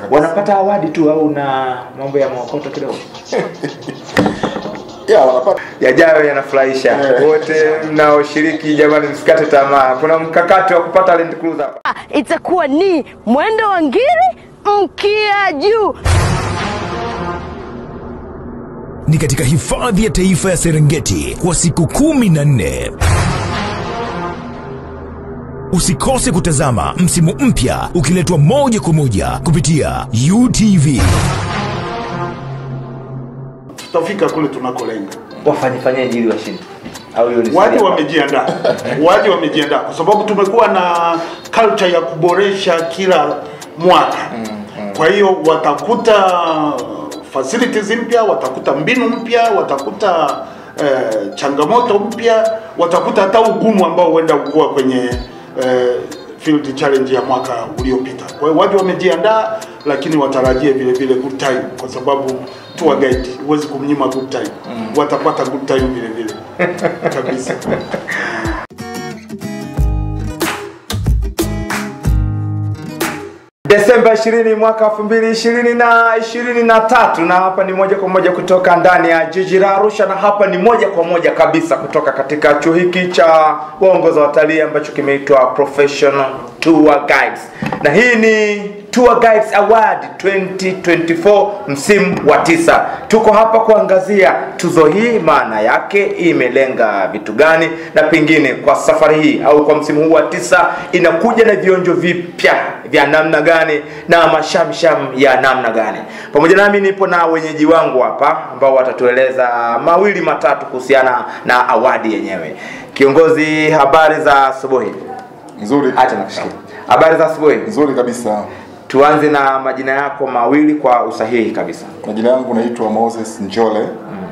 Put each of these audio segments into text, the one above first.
wanapata awadi tu au na mambo ya maokoto kidogo yeah, wanapata yajayo yanafurahisha Eh. wote mnaoshiriki jamani msikate tamaa kuna mkakati wa kupata Land Cruiser hapa itakuwa ni mwendo wa ngiri mkia juu ni katika hifadhi ya taifa ya Serengeti kwa siku kumi na nne. Usikose kutazama msimu mpya ukiletwa moja kwa moja kupitia UTV. tutafika kule tunakolenga. wafanyifanyeje ili washinde au hiyo ni Waje siri? wamejiandaa, waje wamejiandaa, kwa sababu tumekuwa na culture ya kuboresha kila mwaka. Kwa hiyo watakuta facilities mpya, watakuta mbinu mpya, watakuta eh, changamoto mpya, watakuta hata ugumu ambao huenda ukuwa kwenye eh, field challenge ya mwaka uliopita. Kwa hiyo waje wamejiandaa, lakini watarajie vile vile good time, kwa sababu tour guide huwezi kumnyima good time. Watapata good time vile vile kabisa. Desemba 20 mwaka 2020 na 23 na hapa ni moja kwa moja kutoka ndani ya jiji la Arusha na hapa ni moja kwa moja kabisa kutoka katika chuo hiki cha waongoza watalii ambacho kimeitwa Professional Tour Guides. Na hii ni Tour Guides Award 2024 msimu wa tisa. Tuko hapa kuangazia tuzo hii, maana yake imelenga vitu gani, na pengine kwa safari hii au kwa msimu huu wa tisa inakuja na vionjo vipya vya namna gani na mashamsham ya namna gani. Pamoja nami nipo na wenyeji wangu hapa ambao watatueleza mawili matatu kuhusiana na awadi yenyewe. Kiongozi, habari za asubuhi. nzuri Acha nakushikia. Habari za asubuhi. nzuri kabisa. Tuanze na majina yako mawili kwa usahihi kabisa. Majina yangu naitwa Moses Njole,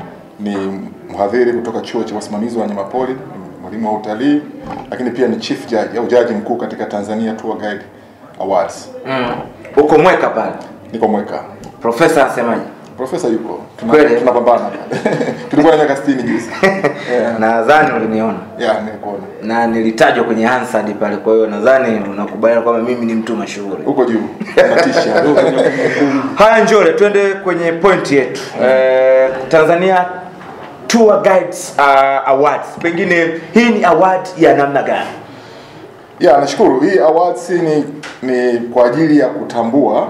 ni mhadhiri kutoka chuo cha usimamizi wa wanyamapori, ni mwalimu wa utalii, lakini pia ni chief judge au jaji mkuu katika Tanzania Tour Guide Awards. Uko mweka pale. Niko Mweka. Profesa anasemaje? Profesa yuko, Tuna- Kweli? tunapambana. Tulikuwa na miaka 60 juzi. Yeah, Nadhani uliniona yeah, nilikuona na nilitajwa kwenye Hansard pale, kwa hiyo nadhani unakubaliana kwamba mimi ni mtu mashuhuri. huko juu, unatisha. Haya, Njole, twende kwenye point yetu. Eh, Tanzania Tour Guides uh, Awards, pengine hii ni award ya namna gani? Ya, nashukuru. Hii awards ni ni kwa ajili ya kutambua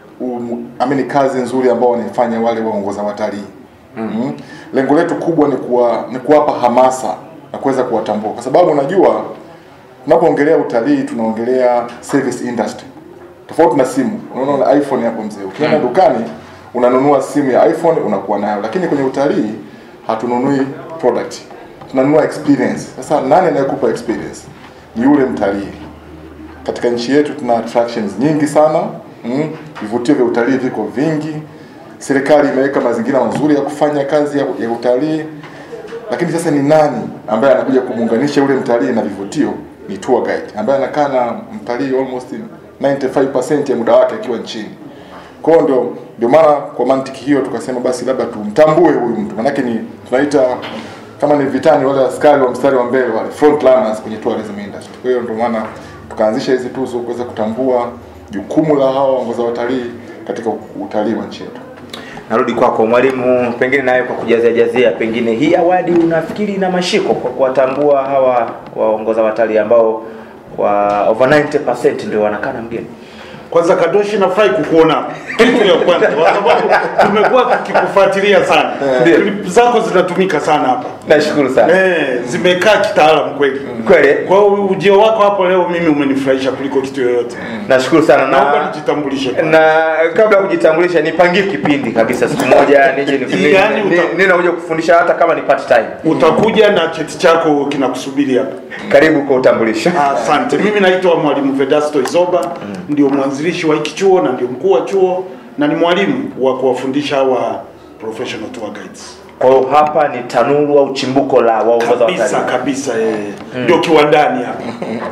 um, amini kazi nzuri ambao wanaifanya wale waongoza watalii. Mm. Lengo letu kubwa ni kuwa, ni kuwapa hamasa na kuweza kuwatambua, kwa sababu unajua tunapoongelea utalii tunaongelea service industry tofauti na simu. Unaona na iPhone hapo mzee, ukienda dukani unanunua simu ya iPhone unakuwa nayo, lakini kwenye utalii hatununui product, tunanunua experience. Sasa nani anayekupa experience? Ni yule mtalii. Katika nchi yetu tuna attractions nyingi sana mm. Vivutio vya utalii viko vingi, serikali imeweka mazingira mazuri ya kufanya kazi ya, ya utalii, lakini sasa ni nani ambaye anakuja kumuunganisha yule mtalii na vivutio? Ni tour guide ambaye anakaa na mtalii almost 95% ya muda wake akiwa nchini. Kwa hiyo ndio ndio maana kwa mantiki hiyo tukasema basi labda tumtambue huyu mtu, manake ni tunaita kama ni vitani wale askari wa mstari wa mbele wale front runners kwenye tourism industry. Kwa hiyo ndio maana tukaanzisha hizi tuzo kuweza kutambua jukumu la hawa waongoza watalii katika utalii wa nchi yetu. Narudi kwako mwalimu, pengine nawe kwa kujazia jazia, pengine hii awadi unafikiri ina mashiko kwa kuwatambua hawa waongoza watalii ambao kwa over 90% ndio wanakaa na mgeni? Kwanza Kadoshi, nafurahi kukuona hapa. kitu ya kwanza, kwa sababu tumekuwa tukikufuatilia sana. Ndio. Clip zako zinatumika sana hapa Nashukuru sana. eh, zimekaa kitaalamu kweli. Kweli? Kwa hiyo ujio wako hapo leo mimi umenifurahisha kuliko kitu yoyote. Nashukuru sana Naomba na nijitambulishe. kwanza. na kabla ya kujitambulisha nipangie kipindi kabisa siku moja nije ni- Yaani ni- uta- ni- ninakuja kufundisha hata kama ni part time. Utakuja na cheti chako kinakusubiri hapa. Karibu kwa utambulisho. Asante. Mimi naitwa Mwalimu Vedasto Izoba, ndio mwanzilishi wa hiki chuo na ndio mkuu wa chuo na ni mwalimu wa kuwafundisha hawa professional tour guides. Kwa hiyo hapa ni tanuru au chimbuko la waongoza Kabisa watalii. kabisa eh. Ndio kiwandani hapa.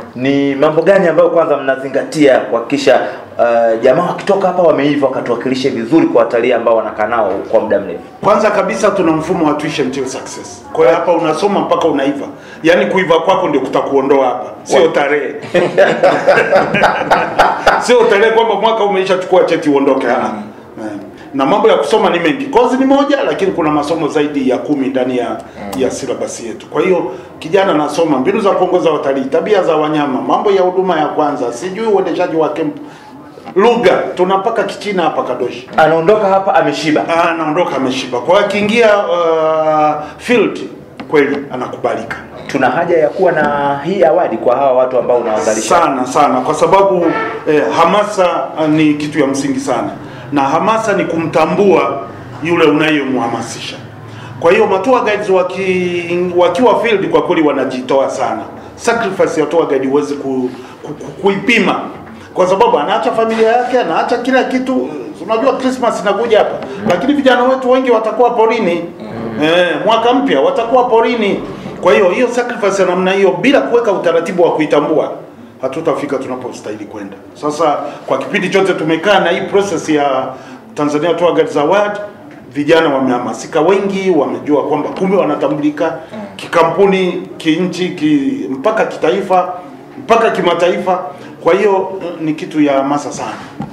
Ni mambo gani ambayo kwanza mnazingatia kuhakikisha uh, jamaa wakitoka hapa wameiva wakatuwakilishe vizuri kwa watalii ambao wanakaa nao kwa muda mrefu? Kwanza kabisa tuna mfumo wa tuition till success. Kwa hiyo hapa unasoma mpaka unaiva. Yaani kuiva kwako ndio kutakuondoa hapa, sio tarehe. sio tarehe kwamba mwaka umeisha chukua cheti uondoke. ah. Eh. Na mambo ya kusoma ni mengi. Kozi ni moja, lakini kuna masomo zaidi ya kumi ndani ya ya silabasi yetu. Kwa hiyo kijana anasoma mbinu za kuongoza watalii, tabia za wanyama, mambo ya huduma ya kwanza, sijui uendeshaji wa kempu, lugha, tunapaka kichina hapa Kadoshi. anaondoka hapa ameshiba Ah, anaondoka ameshiba. Kwa hiyo akiingia uh, field kweli anakubalika tuna haja ya kuwa na hii awadi kwa hawa watu ambao unawazalisha sana sana, kwa sababu eh, hamasa ah, ni kitu ya msingi sana, na hamasa ni kumtambua yule unayemhamasisha. Kwa hiyo matua guides waki, wakiwa field kwa kweli wanajitoa sana. Sacrifice ya tour guide huwezi ku, ku, ku, kuipima kwa sababu anaacha familia yake, anaacha kila kitu. Unajua Christmas inakuja hapa, lakini vijana wetu wengi watakuwa porini eh, mwaka mpya watakuwa porini. Kwa hiyo hiyo sacrifice ya namna hiyo bila kuweka utaratibu wa kuitambua hatutafika tunapostahili kwenda. Sasa kwa kipindi chote tumekaa na hii process ya Tanzania Tour Guides Award, vijana wamehamasika, wengi wamejua kwamba kumbe wanatambulika kikampuni, kinchi, ki, mpaka kitaifa, mpaka kimataifa. Kwa hiyo eh, ni kitu ya hamasa sana.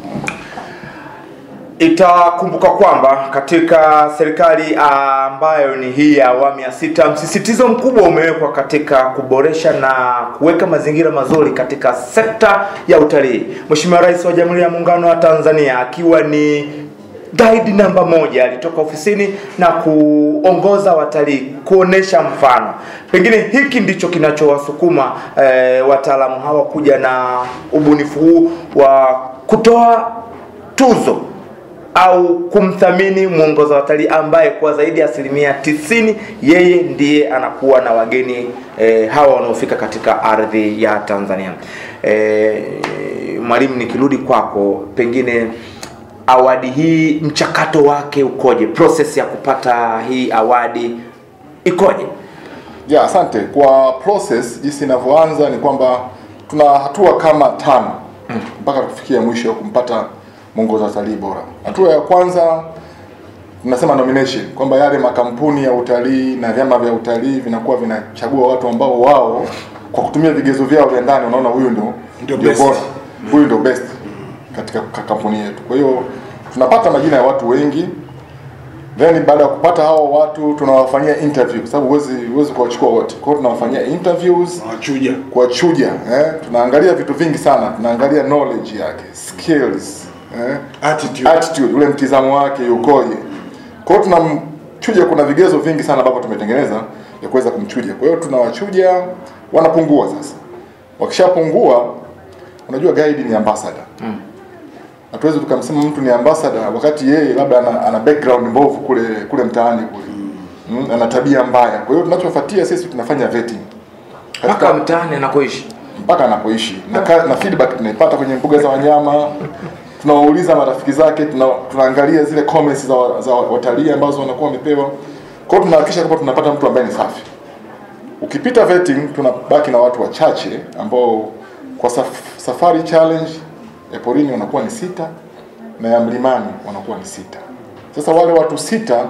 itakumbuka kwamba katika serikali ah, ambayo ni hii ya awamu ya sita msisitizo mkubwa umewekwa katika kuboresha na kuweka mazingira mazuri katika sekta ya utalii Mheshimiwa Rais wa Jamhuri ya Muungano wa Tanzania akiwa ni guide namba moja alitoka ofisini na kuongoza watalii kuonesha mfano pengine hiki ndicho kinachowasukuma eh, wataalamu hawa kuja na ubunifu huu wa kutoa tuzo au kumthamini mwongoza watalii ambaye kwa zaidi ya asilimia tisini yeye ndiye anakuwa na wageni eh, hawa wanaofika katika ardhi ya Tanzania. Eh, mwalimu, nikirudi kwako, pengine awadi hii mchakato wake ukoje? Process ya kupata hii awadi ikoje? ya asante kwa process jinsi inavyoanza ni kwamba tuna hatua kama tano mpaka kufikia mwisho wa kumpata mwongozo wa utalii bora hatua ya kwanza tunasema nomination kwamba yale makampuni ya utalii na vyama vya utalii vinakuwa vinachagua watu ambao wao kwa kutumia vigezo vyao vya ndani wanaona huyu ndio Ndio ndio best. bora huyu ndio best katika ka- kampuni yetu kwa hiyo tunapata majina ya watu wengi then baada ya kupata hao watu tunawafanyia interview kwa sababu huwezi huwezi kuwachukua wote kwa hiyo tunawafanyia interviews Wachuja. kuwachuja eh? tunaangalia vitu vingi sana tunaangalia knowledge yake skills eh? Attitude. attitude ule mtizamo wake ukoje kwa hiyo tunamchuja kuna vigezo vingi sana ambavyo tumetengeneza ya kuweza kumchuja kwa hiyo tunawachuja wanapungua sasa wakishapungua unajua guide ni ambassador hatuwezi tukamsema mtu ni ambassador wakati yeye labda ana, ana background mbovu kule kule mtaani kule mm, ana tabia mbaya kwa hiyo tunachofuatia sisi tunafanya vetting Mpaka mtaani anakoishi. mpaka anapoishi na, ka- na feedback tunaipata kwenye mbuga za wanyama tunawauliza marafiki zake tuna, tunaangalia zile comments za, wa- za watalii ambazo wanakuwa wamepewa kwa hiyo tunahakikisha kwamba tunapata mtu ambaye ni safi ukipita vetting tunabaki na watu wachache ambao kwa saf, safari challenge ya porini wanakuwa ni sita na ya mlimani wanakuwa ni sita sasa wale watu sita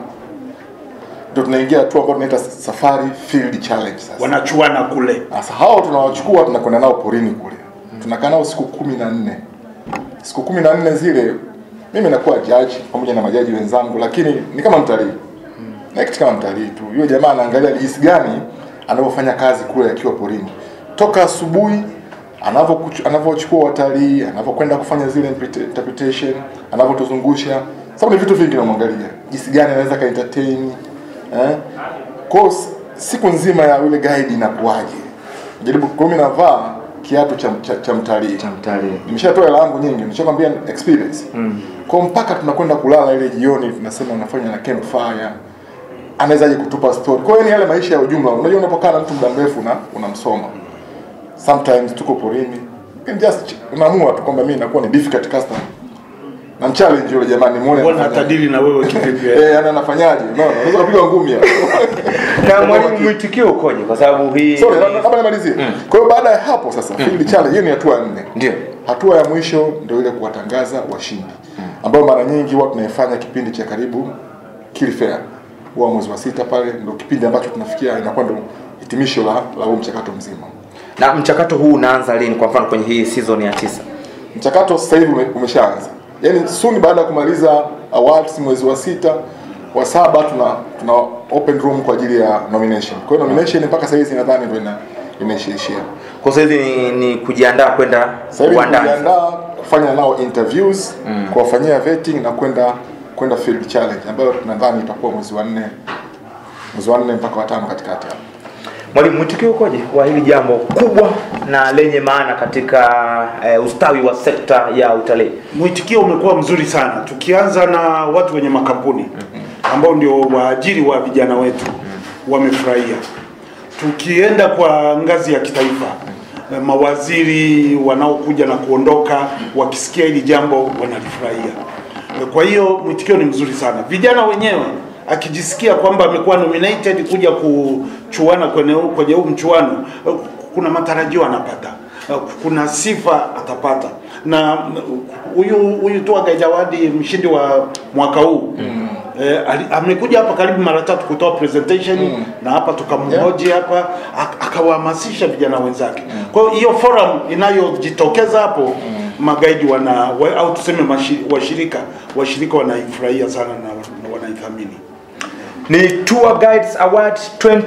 ndio tunaingia hatua ambayo tunaita safari field challenge sasa Wanachuana kule. sasa hao tunawachukua tunakwenda nao porini kule, tunakaa nao siku kumi na nne. Siku kumi na nne zile mimi nakuwa judge pamoja na majaji wenzangu, lakini ni kama mtalii na kitu kama mtalii tu. Yule jamaa anaangalia jinsi gani anavyofanya kazi kule akiwa porini, toka asubuhi anavyokuchu- anavyochukua watalii, anavyokwenda kufanya zile interpreta- interpretation, anavyotuzungusha, sababu ni vitu vingi namwangalia, jinsi gani anaweza ka entertain eh? Kwa hiyo s- siku nzima ya yule guide inakuwaje? Jaribu kwa mimi navaa kiatu cha, cha, cha mtalii Cha mtalii. nimeshatoa hela yangu nyingi, nishakwambia experience mm. Kwa mpaka tunakwenda kulala ile jioni, tunasema unafanya na campfire, anawezaje kutupa story. Kwa hiyo ni yale maisha ya ujumla. Unajua, unapokaa na mtu muda mrefu na unamsoma, sometimes tuko porini, you can just ch- unaamua tu kwamba mimi nakuwa ni difficult customer na mchallenge yule jamani, muone Mbona anafanyaje. atadili na wewe kivipi? eh, yani anafanyaje? Unaona, unaweza kupiga ngumi hapo. Na mwalimu, mwitikio ukoje? Kwa sababu hii Sorry, na- labda nimalizie. Kwa hiyo baada ya hapo sasa, field challenge hiyo ni hatua ya nne. ndio Hatua ya mwisho ndio ile kuwatangaza washindi, ambayo mara nyingi huwa tunaifanya kipindi cha karibu Kili Fair, huwa mwezi wa sita pale, ndio kipindi ambacho tunafikia, inakuwa ndio hitimisho la la huu mchakato mzima. na mchakato huu unaanza lini? Kwa mfano kwenye hii season ya tisa mchakato sasa hivi ume, umeshaanza yaani soon baada ya kumaliza awards mwezi wa sita wa saba tuna tuna open room kwa ajili ya nomination kwa hiyo nomination mpaka sasa hivi nadhani ndio ina inaishiishia Kwa sasa hivi ni, ni kujiandaa kwenda sasa hivi uwandani. tunajiandaa kufanya nao interviews kuwafanyia vetting na kwenda kwenda field challenge ambayo nadhani itakuwa mwezi wa nne mwezi wa nne mpaka wa tano katikati hapo Mwalimu, mwitikio ukoje wa hili jambo kubwa na lenye maana katika eh, ustawi wa sekta ya utalii? Mwitikio umekuwa mzuri sana, tukianza na watu wenye makampuni ambao ndio waajiri wa vijana wetu wamefurahia. Tukienda kwa ngazi ya kitaifa, eh, mawaziri wanaokuja na kuondoka wakisikia hili jambo wanalifurahia. Eh, Kwa hiyo mwitikio ni mzuri sana. Vijana wenyewe akijisikia kwamba amekuwa nominated kuja kuchuana kwenye huu- kwenye huu mchuano, eh, kuna matarajio anapata Uh, kuna sifa atapata na uh, huyu huyu tu Jawadi mshindi wa mwaka huu mm. eh, ali- amekuja hapa karibu mara tatu kutoa presentation mm. na hapa tukamhoji hapa ak- akawahamasisha vijana wenzake mm. kwa hiyo hiyo forum inayojitokeza hapo mm. magaidi wana wa, au tuseme mashi, washirika washirika wanaifurahia sana na, na wanaithamini Ni Tour Guides Award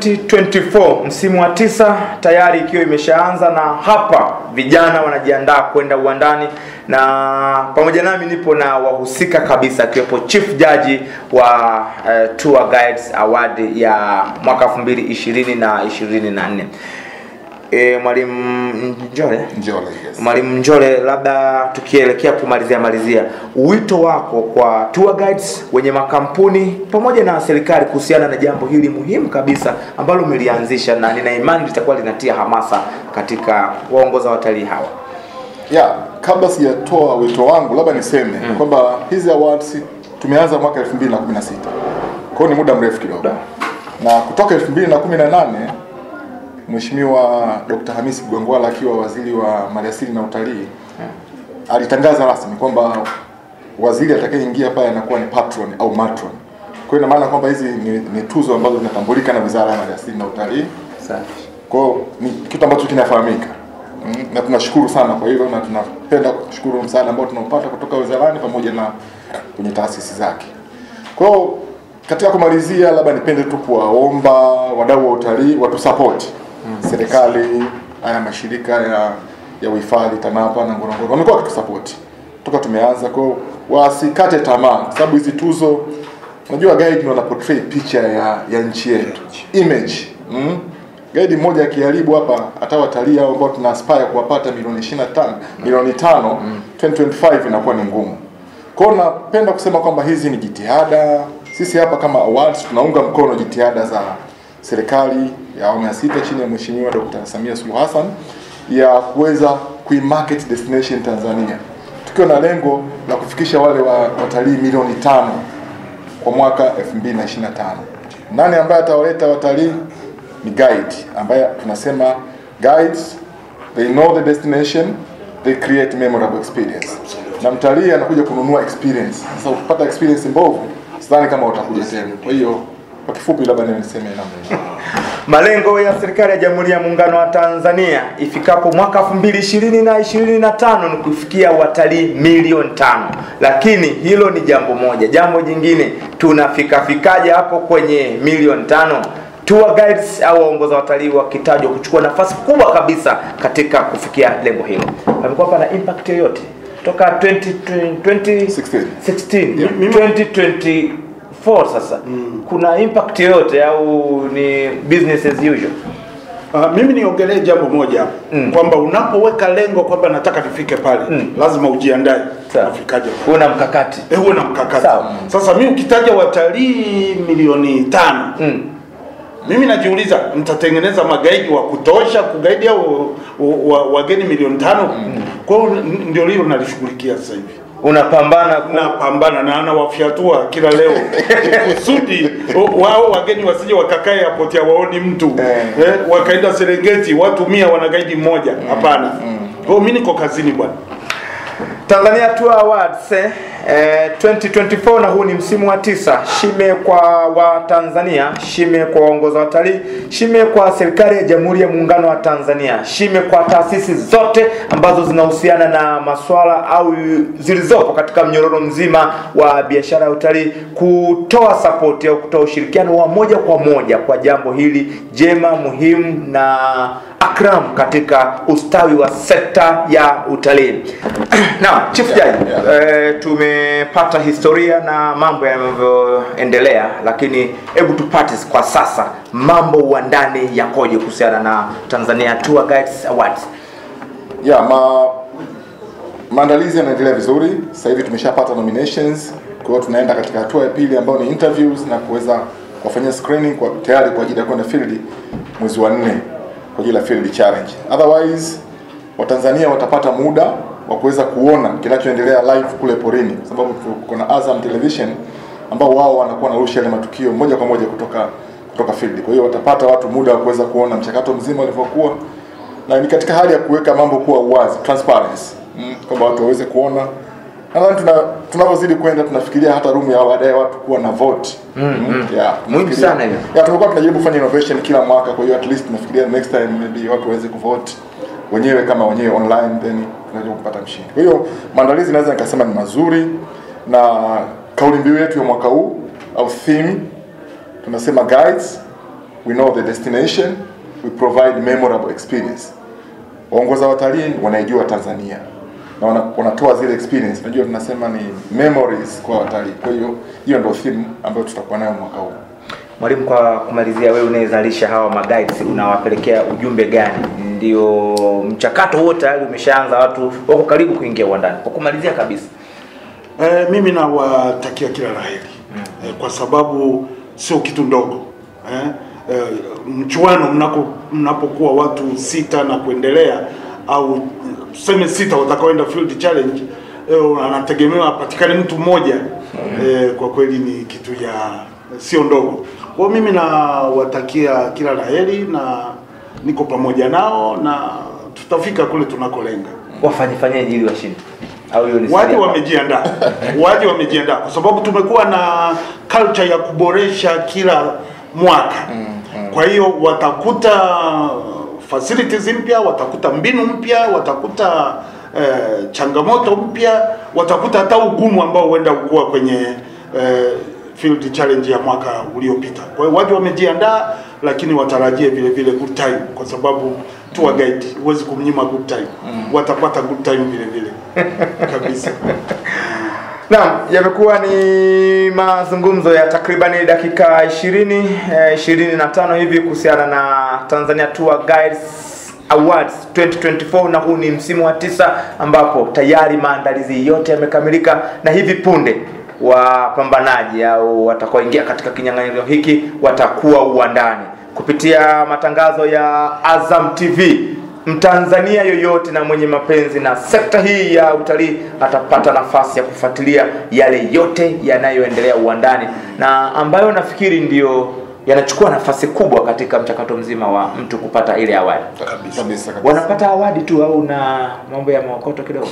2024 msimu wa tisa tayari ikiwa imeshaanza, na hapa vijana wanajiandaa kwenda uwandani, na pamoja nami nipo na wahusika kabisa, akiwepo chief jaji wa uh, Tour Guides Award ya mwaka 2020 na 24. E, mwalimu Njole Njole, yes. Mwalimu Njole, labda tukielekea kumalizia malizia, wito wako kwa tour guides wenye makampuni pamoja na serikali kuhusiana na jambo hili muhimu kabisa ambalo umelianzisha, na nina imani litakuwa linatia hamasa katika waongoza watalii hawa. ya kabla sijatoa wito wangu labda niseme kwamba hizi awards tumeanza mwaka 2016 kwa hiyo ni muda mrefu kidogo na kutoka 2018 Mheshimiwa Dr. Hamisi Gwangwala akiwa waziri wa maliasili na utalii alitangaza rasmi kwamba waziri atakayeingia pale anakuwa ni patron au matron. Kwa hiyo ina maana kwamba hizi ni, ni tuzo ambazo zinatambulika na Wizara ya Maliasili na Utalii. Kwa hiyo ni kitu ambacho kinafahamika mm, na tunashukuru sana kwa hilo, na tunapenda kushukuru msaada ambao tunaopata kutoka wizarani pamoja na kwenye taasisi zake. Kwa hiyo katika kumalizia, labda nipende tu kuwaomba wadau wa utalii watusapoti serikali, haya mashirika ya ya uhifadhi TANAPA na Ngorongoro wamekuwa wakitusapoti toka tumeanza, kwa hiyo wasikate tamaa, kwa sababu hizi tuzo unajua guide ndio wana portray picha ya ya nchi yetu image mm? Guide mmoja akiharibu hapa hata watalii hao ambao tuna aspire kuwapata milioni 25 milioni tano 2025 inakuwa ni ngumu. Kwa hiyo napenda kusema kwamba hizi ni jitihada. Sisi hapa kama awards tunaunga mkono jitihada za serikali ya awamu ya sita chini ya Mheshimiwa Dr. Samia Suluhu Hassan ya kuweza kuimarket destination Tanzania tukiwa na lengo la kufikisha wale wa, watalii milioni tano kwa mwaka 2025. Nani ambaye atawaleta watalii? Ni guide ambaye tunasema guides they know the destination they create memorable experience, na mtalii anakuja kununua experience. Sasa ukipata experience mbovu, sidhani kama utakuja tena. Kwa hiyo kwa kifupi, labda niseme namna hiyo. Malengo ya serikali ya Jamhuri ya Muungano wa Tanzania ifikapo mwaka 2020 na 25 ni kufikia watalii milioni tano, lakini hilo ni jambo moja. Jambo jingine, tunafika fikaje hapo kwenye milioni tano? Tour guides au waongoza watalii wakitajwa kuchukua nafasi kubwa kabisa katika kufikia lengo hilo. Pamekuwa pana impact yoyote toka 20, 20, 16. 16 2024 sasa kuna impact yoyote au ni business as usual? Uh, mimi niongelee jambo moja mm. kwamba unapoweka lengo kwamba nataka nifike pale mm. lazima ujiandae Sawa. ufikaje pale. Una mkakati Eh, uwe na mkakati Sawa. sasa mimi ukitaja watalii milioni tano mm. mimi najiuliza mtatengeneza magaidi wa kutosha kugaidi au wa- wa- wageni milioni tano kwa hiyo n- ndio hilo nalishughulikia sasa hivi unapambana ku... napambana na anawafyatua kila leo kusudi o- wao wageni wasije wakakae airport ya waoni mtu eh, wakaenda Serengeti watu mia wana gaidi mmoja hapana. Kwa hiyo mimi niko kazini bwana. Tanzania Tour Awards eh, eh, 2024 na huu ni msimu wa tisa. Shime kwa Watanzania, shime kwa waongoza watalii, shime kwa serikali ya Jamhuri ya Muungano wa Tanzania, shime kwa taasisi zote ambazo zinahusiana na masuala au zilizopo katika mnyororo mzima wa biashara ya utalii kutoa support au kutoa ushirikiano wa moja kwa moja kwa jambo hili jema muhimu na akram katika ustawi wa sekta ya utalii. Naam, Chief Yeah, Jaji, yeah. eh, tumepata historia na mambo yanavyoendelea, lakini hebu tupate kwa sasa mambo wa ndani yakoje kuhusiana na Tanzania Tour Guides Awards. ya ma maandalizi yanaendelea vizuri sasa hivi tumeshapata nominations kwa hiyo tunaenda katika hatua ya pili ambayo ni interviews na kuweza kuwafanyia screening kwa tayari kwa ajili ya kwenda field mwezi wa nne kwa ajili ya field challenge otherwise watanzania watapata muda wa kuweza kuona kinachoendelea live kule porini kwa sababu tuko na Azam Television ambao wao wanakuwa narusha yale matukio moja kwa moja kutoka kutoka field kwa hiyo watapata watu muda wa kuweza kuona mchakato mzima ulivyokuwa na ni katika hali ya kuweka mambo kuwa uwazi transparency mm, kwamba watu waweze kuona nadhani tuna tunavyozidi kwenda tunafikiria hata room ya baadaye watu kuwa na vote mm, mm. Yeah, Muhimu tunafikiria- sana hiyo. yeah, tumekuwa tunajaribu kufanya innovation kila mwaka kwa hiyo at least tunafikiria next time maybe watu waweze kuvote wenyewe kama wenyewe online then tunajaribu kupata mshindi kwa hiyo maandalizi naweza nikasema ni mazuri na kauli mbiu yetu ya mwaka huu au theme tunasema guides we know the destination we provide memorable experience waongoza watalii wanaijua Tanzania na wana, wanatoa zile experience unajua tunasema ni memories kwa watalii kwa hiyo hiyo ndio theme ambayo tutakuwa nayo mwaka huu Mwalimu, kwa kumalizia, wewe unayezalisha hawa maguides unawapelekea ujumbe gani? Ndio mchakato huo tayari umeshaanza, watu wako karibu kuingia uwandani. Kwa kumalizia kabisa, Eh, mimi nawatakia kila la heri eh, kwa sababu sio kitu ndogo eh, eh, mchuano mnako mnapokuwa watu sita na kuendelea au tuseme sita watakaoenda field challenge eh, anategemewa apatikane mtu mmoja eh, kwa kweli ni kitu ya sio ndogo. Kwa hiyo mimi nawatakia kila la heri na niko pamoja nao na tutafika kule tunakolenga. wafanye fanyeje ili washinde? Au hiyo ni Waje siri? wamejiandaa, waje wamejiandaa, kwa sababu tumekuwa na culture ya kuboresha kila mwaka. Kwa hiyo watakuta facilities mpya, watakuta mbinu mpya, watakuta eh, changamoto mpya, watakuta hata ugumu ambao huenda ukuwa kwenye eh, field challenge ya mwaka uliopita. Kwa hiyo waje wamejiandaa, lakini watarajie vile vile good time, kwa sababu tour guide huwezi kumnyima good time, watapata good time vile vile kabisa. Naam, yamekuwa ni mazungumzo ya takribani dakika 20 eh, 25 hivi kuhusiana na Tanzania Tour Guides Awards 2024 na huu ni msimu wa tisa ambapo tayari maandalizi yote yamekamilika na hivi punde wapambanaji au watakaoingia katika kinyang'anyiro hiki watakuwa uwandani kupitia matangazo ya Azam TV Mtanzania yoyote na mwenye mapenzi na sekta hii ya utalii atapata nafasi ya kufuatilia yale yote yanayoendelea uwandani na ambayo nafikiri ndiyo yanachukua nafasi kubwa katika mchakato mzima wa mtu kupata ile awadi. kabisa kabisa, kabisa. Wanapata awadi tu au na mambo ya maokoto kidogo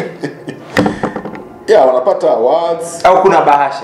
yeah, wanapata awards au kuna bahasha?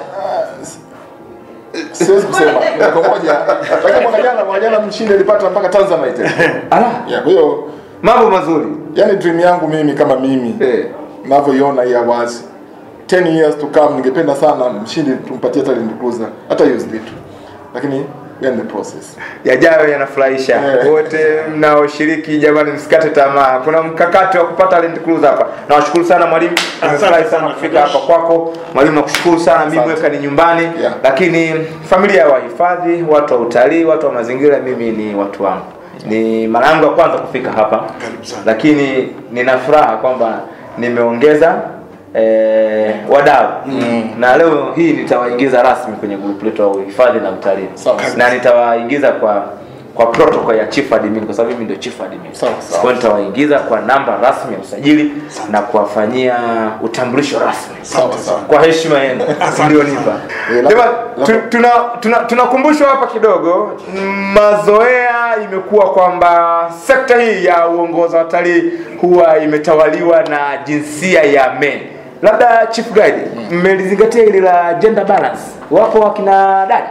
siwezi kusema moja kwa moja lakini mwaka jana mwaka jana mshindi alipata mpaka Tanzanite Ala, yeah, kwa hiyo mambo mazuri yani dream yangu mimi kama mimi eh. navyoiona hii awards 10 years to come ningependa sana mshindi tumpatie hata Land Cruiser hata USD tu lakini we are in the process yajayo yanafurahisha Eh. wote mnaoshiriki jamani msikate tamaa kuna mkakati wa kupata Land Cruiser hapa nawashukuru sana mwalimu nimefurahi sana sana, kufika Kadosh. hapa kwako mwalimu nakushukuru sana mimi Asante. weka ni nyumbani Yeah. lakini familia ya wahifadhi watu wa utalii watu wa mazingira mimi ni watu wangu ni mara yangu ya kwanza kufika hapa Karibu sana. lakini nina furaha kwamba nimeongeza eh, wadau na leo hii nitawaingiza rasmi kwenye grupu letu la uhifadhi na utalii Sawa. na nitawaingiza kwa kwa protocol ya chief admin kwa sababu mimi ndio chief admin. Sawa, sawa. Kwa hiyo nitawaingiza kwa namba rasmi ya usajili na kuwafanyia utambulisho rasmi Sawa sawa. kwa heshima yenu mlionipa. Eh, labda- Jamani, tu- labda- tuna tuna tunakumbushwa hapa kidogo, mm, mazoea imekuwa kwamba sekta hii ya uongozi wa watalii huwa imetawaliwa na jinsia ya men. Labda chief guide, mmelizingatia hili la gender balance? Wapo wakina dada?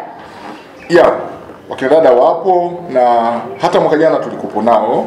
ya wakina dada wapo na hata mwaka jana tulikupo nao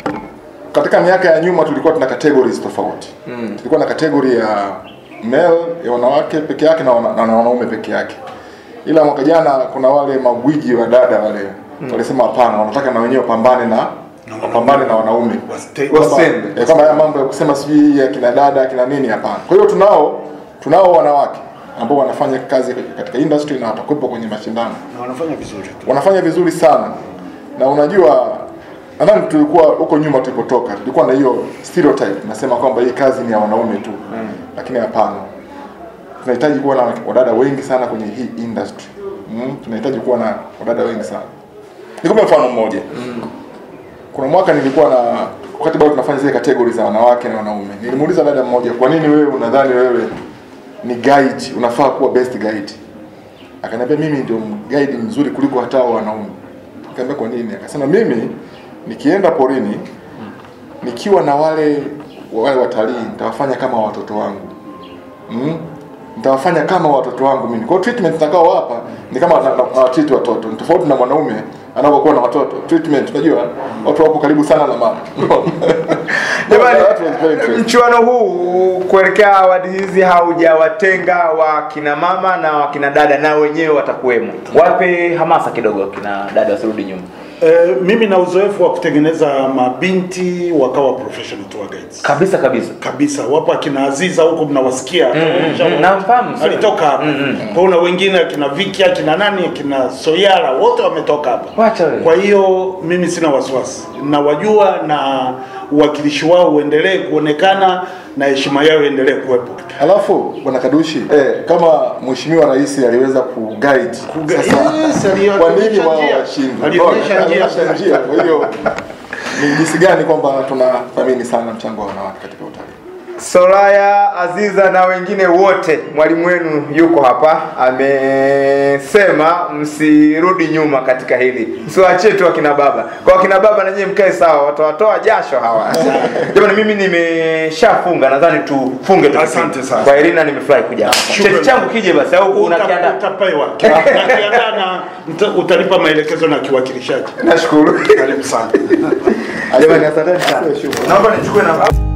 katika miaka ya nyuma tulikuwa tuna categories tofauti mm. tulikuwa na category ya male ya wanawake peke yake na, wana, na wanaume peke yake ila mwaka jana kuna wale magwiji wa dada wale mm. walisema hapana wanataka na wenyewe wapambane na wapambane na wanaume Wastay- Wasi- Kwamba- Wasende. eh, kama haya mambo ya kusema sijui ya kina dada kina nini hapana kwa hiyo tunao tunao wanawake ambao wanafanya kazi katika industry na watakuwepo kwenye mashindano na wanafanya vizuri tu. wanafanya vizuri sana na unajua nadhani tulikuwa huko nyuma tulipotoka tulikuwa na hiyo stereotype nasema kwamba hii kazi ni ya wanaume tu mm. lakini hapana tunahitaji kuwa na wadada wengi sana kwenye hii industry mm. tunahitaji kuwa na wadada wengi sana nikupe mfano mmoja mm. kuna mwaka nilikuwa na wakati bado tunafanya zile categories za wanawake na wanaume nilimuuliza dada mmoja kwa nini wewe unadhani wewe ni guide unafaa kuwa best guide akaniambia mimi ndio guide mzuri kuliko hata hao wanaume nikamwambia kwa nini akasema mimi nikienda porini nikiwa na wale wale watalii nitawafanya kama watoto wangu mm? nitawafanya kama watoto wangu mimi kwa hiyo treatment nitakao hapa ni kama na, na, na treat watoto ni tofauti na mwanaume anapokuwa na watoto treatment unajua watu wapo karibu sana na mama Jamani, That was very interesting. mchuano huu kuelekea awadi hizi haujawatenga wakina mama na wakina dada, na wenyewe watakuwemo. Wape hamasa kidogo wakina dada wasirudi nyuma. Eh, mimi na uzoefu wa kutengeneza mabinti wakawa professional tour guides Kabisa kabisa. kabisa. Wapo akina Aziza huko mnawasikia, mm, namfahamu, sio? alitoka hapa. Kwa hiyo na wengine akina Viki, akina nani, akina Soyara, wote wametoka hapa. Wacha wewe. Kwa hiyo mimi sina wasiwasi, nawajua na uwakilishi wao uendelee kuonekana na heshima yao iendelee kuwepo. Alafu bwana Kadushi eh, kama mheshimiwa rais aliweza kuguide Kuga- sasa, Yes, kwa nini alionyesha wao njia. washindwe? Alionyesha Bora, njia. alionyesha njia. Kwa hiyo ni jinsi gani kwamba tunathamini sana mchango wa wanawake katika utalii. Soraya, Aziza na wengine wote, mwalimu wenu yuko hapa, amesema msirudi nyuma katika hili, msiwaachie tu akina baba. Kwa akina baba na nyie mkae sawa, watawatoa jasho hawa. Jamani, mimi nimeshafunga, nadhani tufunge tu. Asante sana. Kwa Irina, nimefurahi kuja hapa. Shukrani. Cheti changu kije basi, au Uta- unakiandaa? Utapewa nakiandaa na mta- utanipa maelekezo na kiwakilishaji. Nashukuru. Karibu sana. Jamani, asanteni sana. Naomba nichukue namba.